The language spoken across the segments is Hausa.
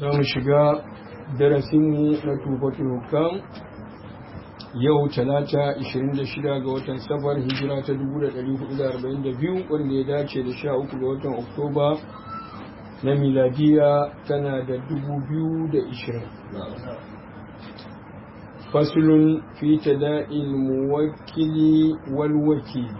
za mu shiga darasinmu na tufatul hukam yau talata 26 ga watan safar hijira ta 1442 wanda ya dace da 13 ga watan oktoba na miladiya tana da 2020 fasulun fi tada'il muwakkili wal wakili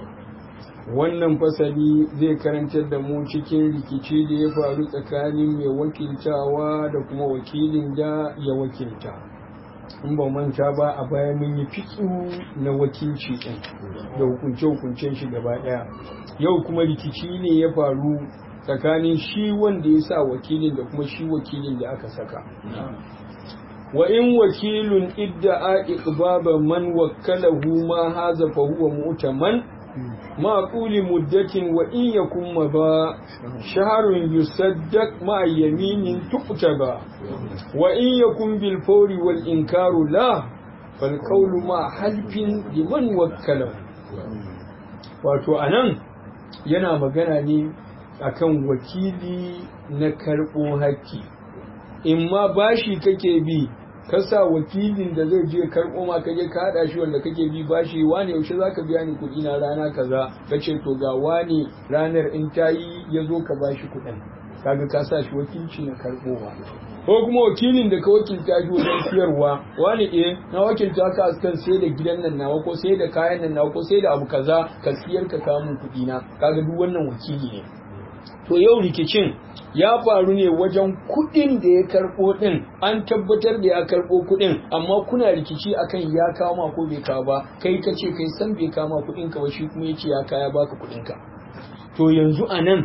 wannan fasali zai karantar da mu cikin rikici da ya faru tsakanin mai wakiltawa da kuma wakilin da ya wakilta in ba manta ba a baya mun yi fitsu na wakilci ɗin da hukunce-hukuncen shi gaba ɗaya yau kuma rikici ne ya faru tsakanin shi wanda ya sa wakilin da kuma shi wakilin da aka saka wa in wakilun idda'a iqbaba man wakkalahu ma haza fa huwa mu'taman ma quli muddatin wa in yakun ba shahrun yusaddaq ma yaminin tuqtaba wa in yakun bil fawri wal inkaru la fal qawlu ma halfin liman wakkalahu wato anan yana magana ne akan wakili na karɓo haƙƙi in ma bashi kake bi ka sa wakilin da zai je karɓo ma ka je ka haɗa shi wanda kake bi bashi wane yaushe za ka biya ni kuɗi na rana kaza ka ce to ga wane ranar in ta yi ya zo ka bashi kuɗin kaga ka sa shi wakilci na karɓowa ko kuma wakilin da ka wakilta shi wajen siyarwa wani eh na wakilta ka kan sai da gidan nan nawa ko sai da kayan nan nawa ko sai da abu kaza ka siyar ka kawo min kuɗi na kaga duk wannan wakili ne to yau rikicin ya faru ne wajen kuɗin da ya karɓo ɗin an tabbatar da ya karɓo kuɗin amma kuna rikici akan ya kawo ma ko bai kawo ba kai ka ce kai san bai kawo ma kuɗin ka ba shi kuma ya ce ya kaya baka kuɗin ka to yanzu a nan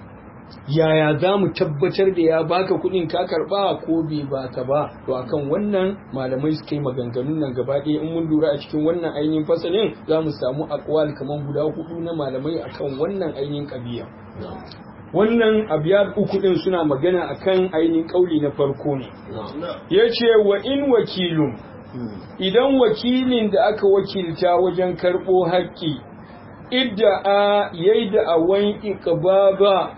yaya za mu tabbatar da ya baka kuɗin ka karɓa ko bai baka ba to akan wannan malamai suka yi maganganun nan gaba ɗaya in mun lura a cikin wannan ainihin fasalin za mu samu akwal kamar guda hudu na malamai akan wannan ainihin ƙabiya wannan abiyar uku din suna magana akan ainihin kauli na farko ne ya ce wa in wakilun idan wakilin da aka wakilta wajen karɓo haƙƙi idda a yayi da awan iqbaba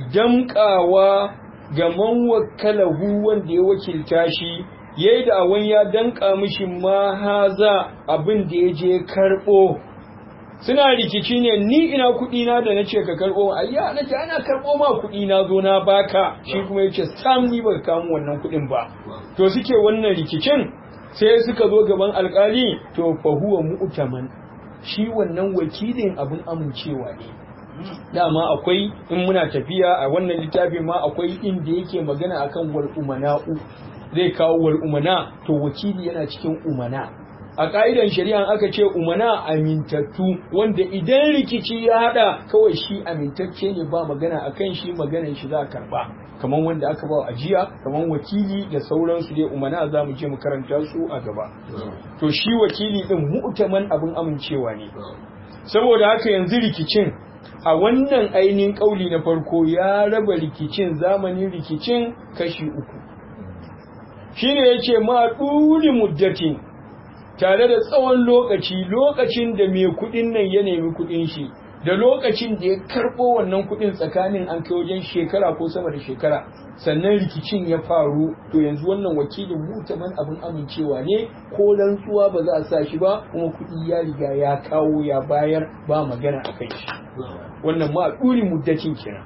damƙawa ga man wakalahu wanda ya wakilta shi yayi da awan ya danƙa mishi ma haza abin da ya je karɓo suna rikici ne ni ina kuɗi na da nace ka karɓo ayya nace ana karɓo ma kuɗi na zo na baka shi kuma yace sam ni baka kawo wannan kuɗin ba to suke wannan rikicin sai suka zo gaban alƙali to fa huwa mu'taman shi wannan wakilin abin amincewa ne dama akwai in muna tafiya a wannan littafin ma akwai inda yake magana akan wal umana'u zai kawo wal umana to wakili yana cikin umana a ƙa'idan shari'a aka ce umana amintattu wanda idan rikici ya haɗa kawai shi amintacce ne ba magana a kan shi maganan shi za a karɓa kamar wanda aka ba ajiya kamar wakili da sauransu dai umana za mu je mu karanta su a gaba to shi wakili ɗin mu'taman abin amincewa ne saboda haka yanzu rikicin a wannan ainihin ƙauli na farko ya raba rikicin zamanin rikicin kashi uku shine yace ma ɗuri muddatin tare da tsawon lokaci lokacin da mai kudin nan ya nemi kudin shi da lokacin da ya karbo wannan kudin tsakanin an kai wajen shekara ko sama da shekara sannan rikicin ya faru to yanzu wannan wakilin mutaman abin amincewa ne ko rantsuwa ba za a sa shi ba kuma kudi ya riga ya kawo ya bayar ba magana a kai shi wannan ma ɗuri muddacin kenan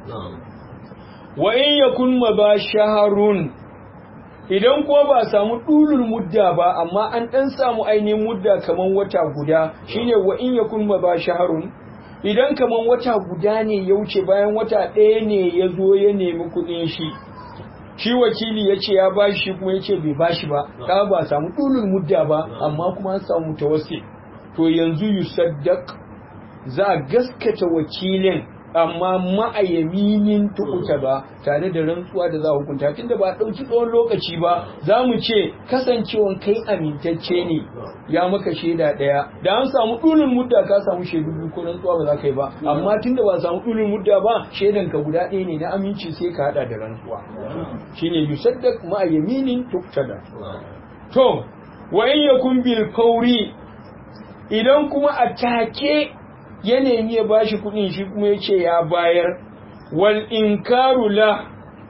wa in yakun ma ba shaharun idan ko ba samu ɗulul mudda ba amma an ɗan samu ainihin mudda kaman wata guda shine wa in yakun ma ba shaharun idan kaman wata guda ne ya wuce bayan wata ɗaya ne ya zo ya nemi kuɗin shi shi wakili ya ce ya bashi shi kuma ya ce bai bashi ba ka ba samu ɗulul mudda ba amma kuma an samu mutawassi to yanzu yusaddaq za a gaskata wakilin amma ma'ayaminin tukuta ba tare da rantsuwa da za a hukunta tunda ba a ɗauki tsawon lokaci ba za mu ce kasancewan kai amintacce ne ya maka shaida ɗaya da an samu ɗulin mudda ka samu shaidu biyu ko rantsuwa ba za ka yi ba amma tunda ba samu ɗulin mudda ba shaidan ka guda ɗaya ne na aminci sai ka haɗa da rantsuwa shine yusaddaq ma'ayaminin tuktada to wa in yakun bil fauri idan kuma a take ya nemi ya bashi kuɗin shi kuma ya ce ya bayar wal inkaru la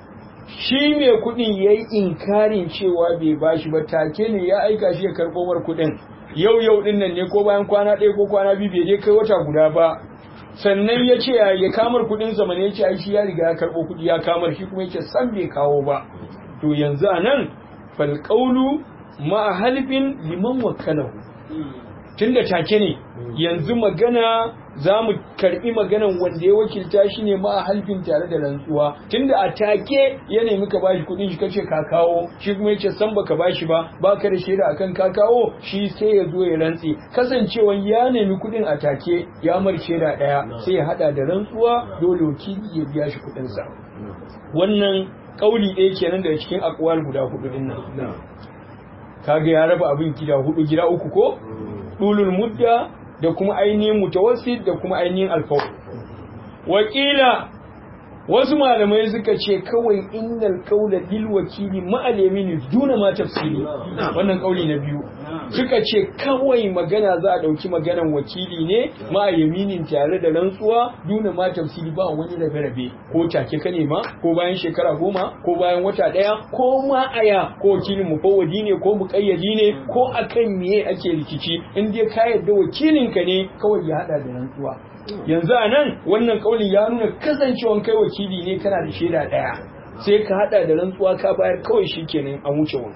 shi mai kuɗin ya yi inkarin cewa bai bashi ba take ne ya aika shi ya karɓo mar kuɗin yau yau ɗin nan ne ko bayan kwana ɗaya ko kwana biyu bai je kai wata guda ba sannan ya ce ya kamar kuɗin sa ya ce ai shi ya riga ya karɓo kuɗi ya kamar shi kuma yake san bai kawo ba to yanzu a nan falƙaulu ma'a halifin liman wakalahu tunda take ne yanzu magana za mu karbi maganan wanda ya wakilta shi ne ma halfin tare da rantsuwa tunda a take ya nemi ka bashi kudin shi kace ka kawo shi kuma yace san baka bashi ba baka da shaida akan ka kawo shi sai ya zo ya rantsi kasancewan ya nemi kudin a take ya mar shaida daya sai ya hada da rantsuwa dole wakili ya biya shi kudin sa wannan kauli ɗaya kenan daga cikin akwal guda hudu din nan kaga ya raba abin gida hudu gida uku ko dulul mudda da kuma ainihin mutawassit da kuma ainihin alfawar wakila wasu malamai suka ce kawai innal qaula bil wakili ma al duna ma tafsiri wannan kauli na biyu suka ce kawai magana za a dauki maganan wakili ne ma yaminin tare da rantsuwa duna ma tafsiri ba wani rabe rabe ko take ka ne ma ko bayan shekara goma ko bayan wata daya ko ma aya ko wakilin mufawwadi ne ko muqayyadi ne ko akan miye ake rikici in dai ka yarda wakilin ka ne kawai ya hada da rantsuwa yanzu a nan wannan kaulin ya nuna kasancewan kai wakili ne kana da shaida ɗaya sai ka hada da rantsuwa ka bayar kawai shi kenan an wuce wani.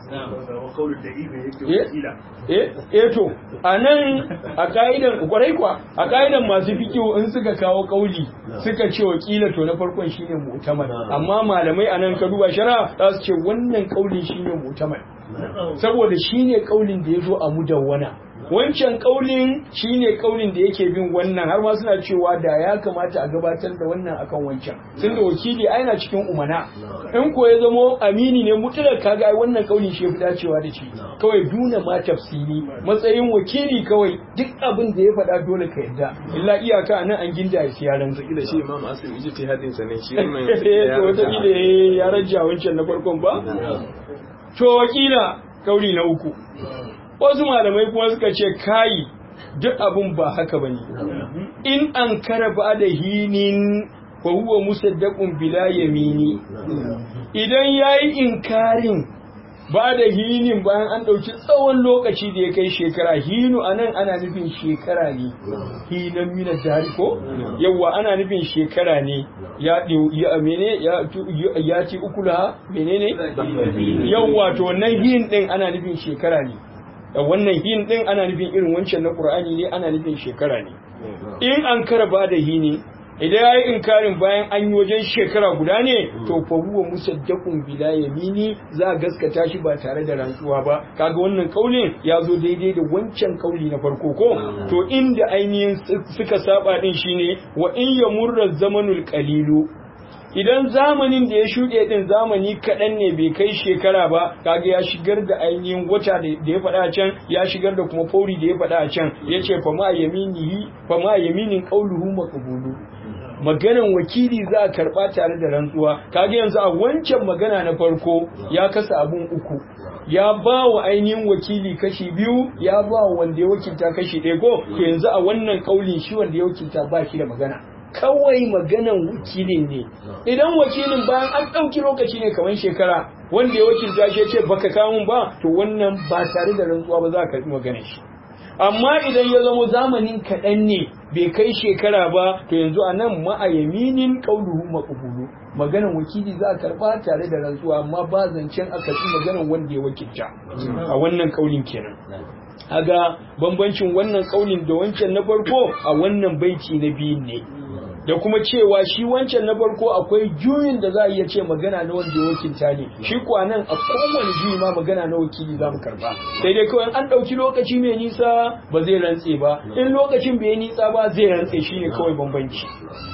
Eh to a nan a ka'idan kwarai kwa a ka'idan masu fikiyo in suka kawo kauli suka ce wakila to na farkon shine mu'tamar amma malamai a nan ka duba shara za su ce wannan kaulin shine mu'tamar saboda shine kaulin da ya zo a mudawwana wancan kaulin shine kaulin da yake bin wannan har ma suna cewa da ya kamata a gabatar da wannan akan wancan tun da wakili ai na cikin umana in ko ya zamo amini ne mutlak kaga ai wannan kaulin shi yafi dacewa da shi kawai duna ma tafsiri matsayin wakili kawai duk abin da ya faɗa dole ka yadda illa iyaka anan an ginda ya siya ran kila shi imam asim ijtihadin sa ne shi wannan to wata ya rajja wancan na farkon ba to wakila kauli na uku wasu malamai kuma suka ce kayi duk abun ba haka bane in an kara ba da hinin fa huwa musaddaqun bila yamini idan yayi inkarin ba da hinin bayan an ɗauki tsawon lokaci da ya kai shekara hinu a nan ana nufin shekara ne hinan mina jari ko yawwa ana nufin shekara ne ya ya mene ya ci ukula menene yawwa to wannan hin din ana nufin shekara ne wannan hin din ana nufin irin wancan na qur'ani ne ana nufin shekara ne in an karaba da hini idan ya yi inkarin bayan an yi wajen shekara guda ne to fa huwa musaddaqun bila yamini za a gaskata shi ba tare da rantsuwa ba kaga wannan kaulin ya zo daidai da wancan kauli na farko ko to inda ainihin suka saba din shine wa in yamurra zamanul qalilu idan zamanin da ya shuɗe ɗin zamani kaɗan ne bai kai shekara ba kaga ya shigar da ainihin wata da ya faɗa a can ya shigar da kuma fauri da ya faɗa a can ya ce fama yaminihi fama yaminin qauluhu maqbulu maganan wakili za a karɓa tare da rantsuwa kaga yanzu a wancan magana na farko ya kasa abun uku ya ba wa ainihin wakili kashi biyu ya ba wa wanda ya wakilta kashi ɗaya ko yanzu a wannan kaulin shi wanda ya wakilta ba shi da magana kawai maganan wakilin ne idan wakilin bayan an ɗauki lokaci ne kamar shekara wanda ya wakilta shi ce baka kamun ba to wannan ba tare da rantsuwa ba za a karɓi maganar shi amma idan ya zama zamanin kaɗan ne bai kai shekara ba to yanzu a nan ma'a yaminin ƙauluhu maƙubulu maganan wakili za a karɓa tare da rantsuwa amma ba zancen a karɓi maganan wanda ya wakilta a wannan ƙaulin kenan aga bambancin wannan ƙaulin da wancan na farko a wannan baiti na biyun ne da kuma cewa shi wancan na farko akwai juyin da za a iya ce magana na wanda ya wakilta ne shi kuwa nan a kowane juyi ma magana na wakili za mu karba sai dai kawai an ɗauki lokaci mai nisa ba zai rantse ba in lokacin bai nisa ba zai rantse shi ne kawai bambanci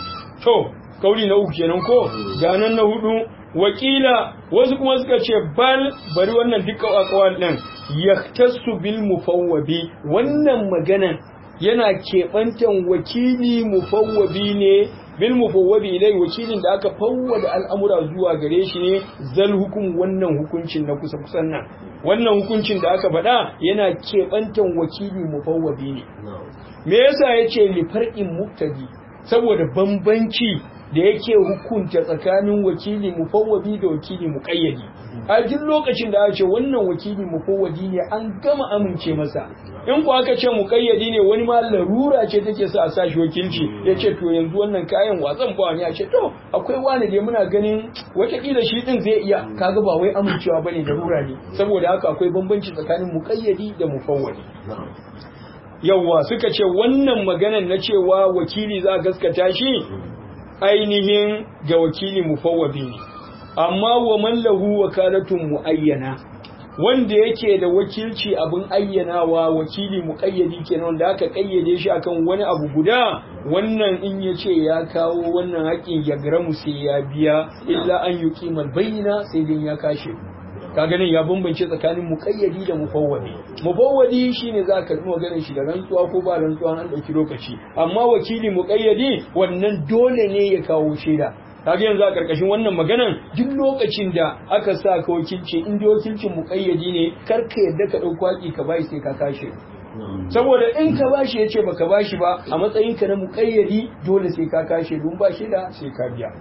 to kauli na uku kenan ko ganan na hudu wakila wasu kuma suka ce bal bari wannan duka akwal din yaktasu bil mufawwabi wannan maganan yana keɓantan wakili mufawwabi ne bil mufawwabi ilai wakilin da aka fawwada al'amura zuwa gare shi ne zal hukum wannan hukuncin na kusa kusan nan wannan hukuncin da aka faɗa yana keɓantan wakili mufawwabi ne me yasa yace li farqin muktadi saboda bambanci da yake hukunta tsakanin wakili mufawwadi da wakili muqayyadi a duk lokacin da aka ce wannan wakili mufawwadi ne an gama amince masa in ku aka ce muqayyadi ne wani ma larura ce take sa a sa shi wakilci ya ce to yanzu wannan kayan watsan ba wani a ce to akwai wani da muna ganin watakila shi din zai iya kaga ba wai amincewa bane larura ne saboda haka akwai bambanci tsakanin muqayyadi da mufawwadi yawwa suka ce wannan maganan na cewa wakili za a gaskata shi ainihin ga wakili mufawwadi ne amma wa man lahu wakalatun muayyana wanda yake da wakilci abin ayyanawa wakili muqayyadi kenan wanda aka kayyade shi akan wani abu guda wannan in ya ce ya kawo wannan haƙin ya gramu sai ya biya illa an yuqimal bayyina sai dai ya kashe kaga nan ya bambance tsakanin muqayyadi da mufawwadi mufawwadi shine za ka karbi maganar shi da rantsuwa ko ba rantsuwa an dauki lokaci amma wakili muqayyadi wannan dole ne ya kawo shaida kaga yanzu a karkashin wannan maganan duk lokacin da aka sa ka wakilci in dai wakilcin muqayyadi ne kar ka yadda ka dauko haƙi ka bai sai ka kashe saboda in ka bashi ya ce baka bashi ba a matsayin ka na muqayyadi dole sai ka kashe don ba shi da sai ka biya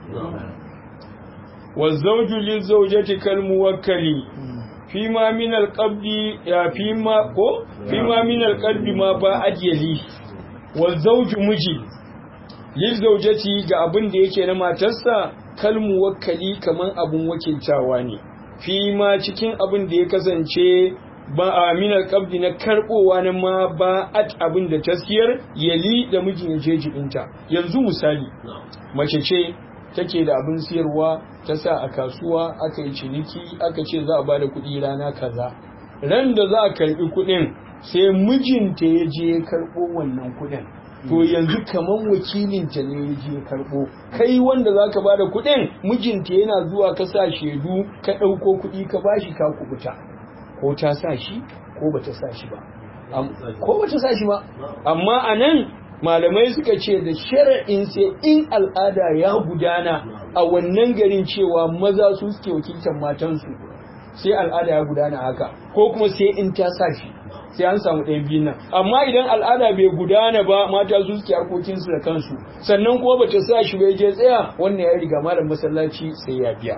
والزوج للزوجة كالموكل فيما من القبض فيما فيما من القلب ما بعد يلي والزوج مجي للزوجة ga abin da yake na matarsa kalmuwakkali kaman abun wakiltawa ne fi ma cikin abin da ya kasance ba a minar kabdi na karbowa na ma ba at abin da ta siyar yali da mijin ya je jibinta yanzu misali mace ce take da abin siyarwa ta sa a kasuwa aka yi ciniki aka ce za a bada kuɗi rana kaza ran da za a karɓi kuɗin sai mijinta ya je ya karɓo wannan kuɗin to yanzu kaman wakilinta ne ya je ya karɓo kai wanda za ka bada kuɗin mijinta yana zuwa ka sa shaidu ka ɗauko kuɗi ka bashi ka kubuta ko ta sa shi ko bata sa shi ba ko bata sa shi ba amma a nan malamai suka ce da shara'in sai in al'ada ya gudana a wannan garin cewa maza su suke wakiltar matansu sai al'ada ya gudana haka ko kuma sai in ta sa shi sai an samu ɗayan biyun nan amma idan al'ada bai gudana ba mata su suke harkokinsu da kansu sannan kuma bata sa shi bai je tsaya wannan ya riga malam masallaci sai ya biya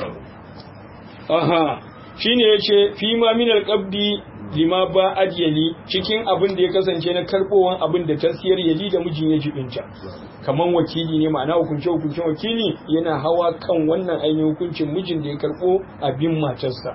aha shine yace fi ma min alqabdi lima ba adyali cikin abin da ya kasance na karbowan abin da tasiyar yali da mijin ya jibinta kaman wakili ne ma'ana hukunce hukuncin wakili yana hawa kan wannan ainihin hukuncin mijin da ya karbo abin matarsa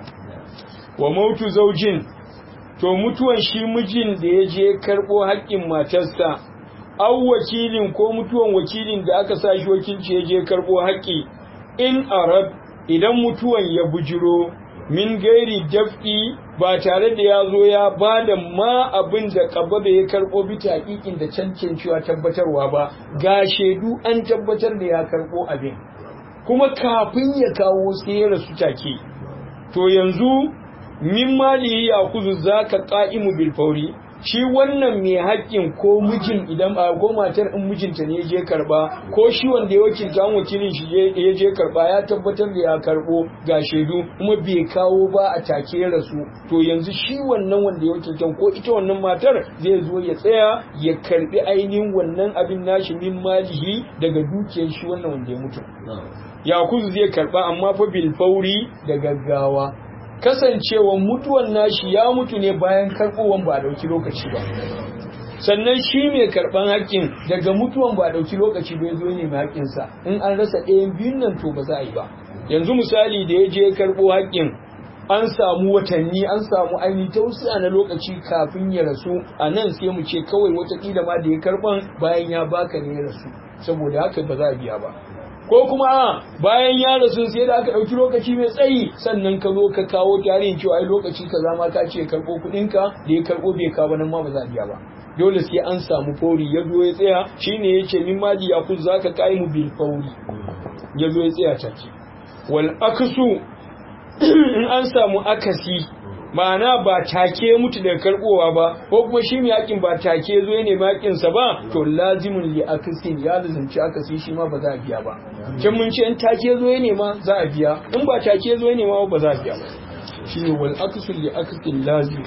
wa mautu zaujin to mutuwan shi mijin da ya je karbo haƙƙin matarsa au wakilin ko mutuwan wakilin da aka sa shi wakilci ya je karbo haƙƙi in arab idan mutuwan ya bujiro min gairi daf'i ba tare da ya zo ya ba da ma abin da kaba da ya karɓo bita hakikin da cancancewa tabbatarwa ba ga shaidu an tabbatar da ya karɓo abin kuma kafin ya kawo sai ya rasu take to yanzu min mali ya kuzu zaka qa'imu bil fauri shi wannan mai haƙƙin ko mijin idan ba ko matar in mijinta ne je karba ko shi wanda ya wakilta an wakilin shi ya je karba ya tabbatar da ya karbo ga shaidu kuma bai kawo ba a take rasu to yanzu shi wannan wanda ya wakilta ko ita wannan matar zai zo ya tsaya ya karbi ainihin wannan abin nashi min malihi daga dukiyar shi wannan wanda ya mutu yakuzu zai karba amma fa bil fauri da gaggawa kasancewa mutuwan nashi ya mutu ne bayan karɓowan ba a ɗauki lokaci ba sannan shi mai karɓan haƙƙin daga mutuwan ba a ɗauki lokaci bai zo ne mai haƙƙinsa in an rasa ɗayan biyun nan to ba za a yi ba yanzu misali da ya je karɓo haƙƙin an samu watanni an samu ainihin tausiya na lokaci kafin ya rasu a nan sai mu ce kawai watakila ma da ya karɓan bayan ya baka ne ya rasu saboda haka ba za a biya ba ko kuma a bayan ya rasu sai da aka ɗauki lokaci mai tsayi sannan ka zo ka kawo tarihin cewa ai lokaci ka zama ka ce karɓo kuɗinka da ya karɓo bai kawo nan ma ba za a biya ba dole sai an samu fauri ya zo ya tsaya shine ya ce min mali ya kuzu zaka kai mu bil fauri ya zo ya tsaya take wal aksu in an samu akasi ma'ana ba take mutu daga karbowa ba ko kuma shi mai yakin ba take zo ne makinsa ba to lazimin li akasin ya lazimci akasi shi ma ba za a biya ba can mun ce in take zo ne ma za a biya in ba take zo ne ma ba za a biya ba shine wal akasu li akasin lazim